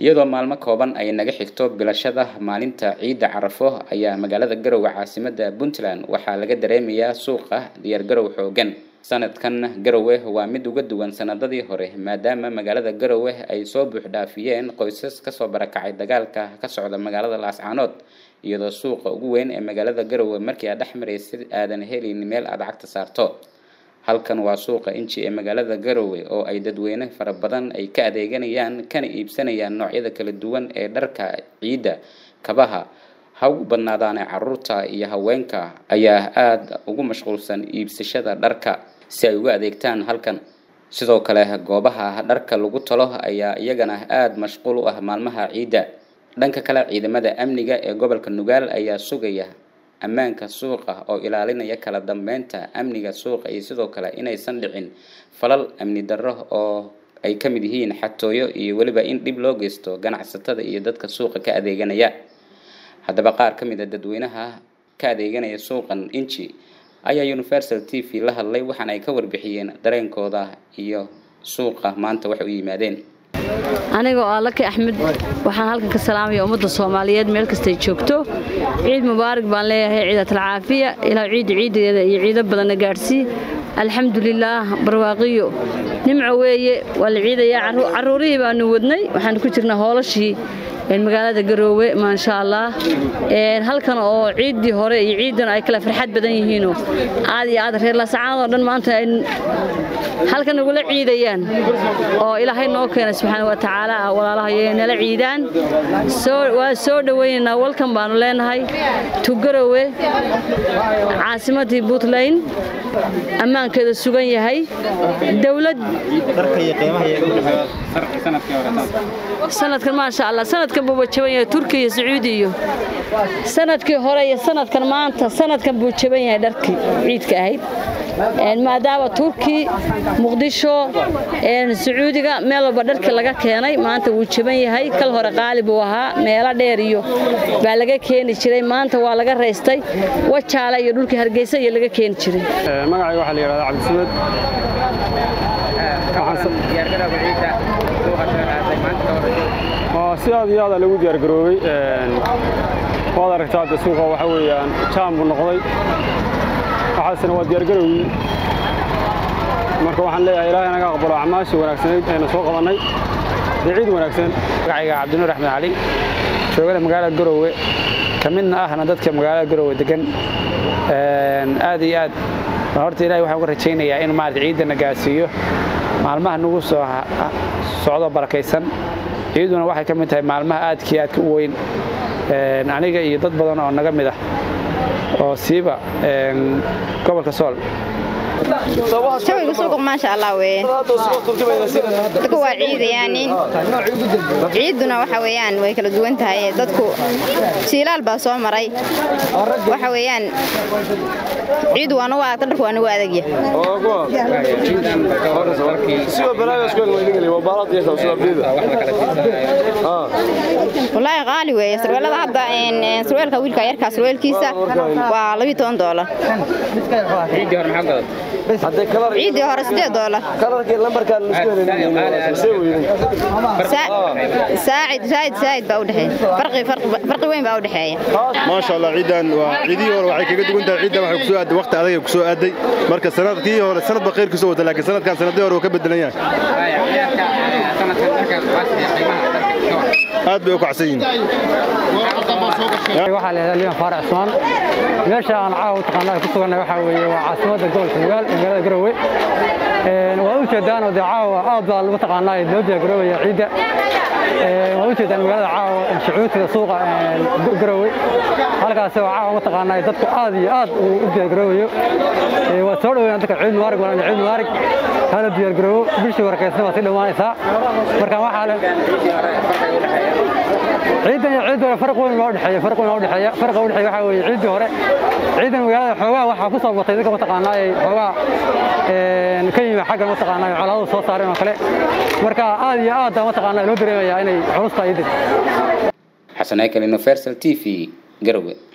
iyadoo maalmo kooban ay naga xigto bilashada maalinta ciidda carafo ayaa magaalada garowe caasimada puntland waxaa laga dareemayaa suuqa diyaargarow xoogan sanadkan garowe waa mid uga duwan sanadadii hore maadaama magaalada garowe ay soo buuxdhaafiyeen qoysas kasoo barakacay dagaalka ka socda magaalada laascaanood iyadoo suuqa ugu weyn ee magaalada garowe markii aad dhex maraysid aadan helin meel aad lacagta saarto halkan waa suuqa inji ee magaalada garowe oo ay dadweyne fara badan ay ka adeeganayaan kana iibsanayaan noocyada kala duwan ee dharka ciidda kabaha ha ugu badnaadaane caruurta iyo haweenka ayaa aada ugu mashquulsan iibsashada dharka si ay uga adeegtaan halkan sidoo kale goobaha dharka lagu talo ayaa iyagana aada mashquul u ah maalmaha ciidda dhanka kale ciidamada amniga ee gobolka nugaal ayaa sugaya ammaanka suuqa oo ilaalinaya kala dambeynta amniga suuqa iyo sidoo kale inaysan dhicin falal amni darro oo ay ka mid yihiin xatooyo iyo weliba in dhib loo geysto ganacsatada iyo dadka suuqa ka adeeganaya haddaba qaar ka mid a dadweynaha ka adeeganaya suuqan inji ayaa universal t v la hadlay waxaana ay ka warbixiyeen dareenkooda iyo suuqa maanta waxay u yimaadeen anigoo ah laki axmed waxaan halkan ka salaamaya ummadda soomaaliyeed meel kastay joogto ciid mubaarak baan leeyahay ciidatal caafiya ilaa ciidda ciidadeeda iyo ciido badanna gaadhsii alxamdulilaah barwaaqiyo nimco weeye waa la ciidayaa carruurihii baanu wadnay waxaan ku jirnaa hoolashii magaalada garoowe maasha allah halkan oo ciiddii hore iyo ciidan ay kala farxad badan yihiinoo aad iyo aad reer lasacaanoo dhan maanta ay halkan nagula ciidayaan oo ilaahay noo keenay subxaana wa tacaala walaalahay nala ciidaan waa soo dhowaynaynaa walkan baanu leenahay tu garoowe caasimadii puntland ammaankeeda sugan yahay dowlad sanadkan maasha allah sanadkan buu jaban yahay turkiya iyo sacuudi iyo sanadkii hore iyo sanadkan maanta sanadkan buu jaban yahay dharkii ciidka ahayd maadaama turki muqdisho sacuudiga meel walba dharkii laga keenay maanta wuu jaban yahay kal hore qaali buu ahaa meelo dheer iyo baa laga keeni jiray maanta waa laga raystay wajaale iyo dhulkii hargeysa iyo laga keeni jiray magacayga waxaa la yidhahdaa cabdisamed si aad iyo aada lagu diyaargaroobay waad aragtaa de suuqa waxa weeyaan jaam buu noqday waxaasina waa diyaargarowgii marka waxaan leeyahay ilaahay naga aqbalo acmaashii wanaagsanayd aynu soo qabannay dee ciid wanaagsan magacayga cabdinuur axmed cali joogada magaalada garowe ka midna ahna dadka magaalada garowe degan aad iyo aad horta ilahay waxaan uga rajaynayaa inuu maarata ciiddana gaarsiiyo maalmaha nagu soo socdo barakaysan ciiduna waxay ka mid tahay maalmaha aadkii aadka u weyn aniga iyo dad badan oo naga mid ah oo siiba gobolka sool jawiga suuqa maasha allah weye dadku waa ciidayaanin ciidduna waxa weeyaan way kala duwan tahay dadku jiilaal baa soo maray waxa weeyaan ciiddu waa nagu adagta dharku waa nagu adagya wallaahi qaali weeye sarweelada hadda sarweelka wiilka yarkaa sarweelkiisa waa labiyo toban doolar ciiddii hore sideed doolar saacid saacid saacid baa udhexeeya farqi weyn baa udhexeeya maasha allah ciidan waa ciidihii hore waxay kaga duwan tahay ciidan waxay kusoo aaday waqti adag ay kusoo aaday marka sanadkii hore sanad baa khayr kusoo wata laakiin sanadkan sanadii hore wuu ka bedelan yahay aad bay u kacsan yihiin waxaa leedahay liban faarac cusmaan meesha aan caawa u taqaanaa ku sugannahay waxaa weeye waa caasimadda gobolka nugaal ee magaalada garowe waad u jeedaan oo dee caawa aad baa lagu taqaanaa loo diyaargaroobaya ciidda waad u jeedaan magaalada caawa shucuurtiga suuqa garowe halkaasi oo caawa mataqaanaa dadku aad iyo aad u diyaargaroobayo waa soo dhoweyna dadka ciid mubaarig waan ciid mubaarig hala diyaargaroobo bishii warkaysna waa sii dhowaanaysaa marka waxaa le ciidan iyo ciid hore farq weyn loo dhexeeya farq weyn loo dhexeeya farqa u dhexeeya waxaa weeye ciiddii hore ciidan magaalada xoogaa waxaa ku soo batay dadka mataqaanaa ay xoogaa ka yimi xagga mataqaanaa ay colaadadu soo saareen oo kale marka aad iyo aad baa mataqaanaa loo dareemayaa inay culus tahay ciidan xasan aykal universal t v garowe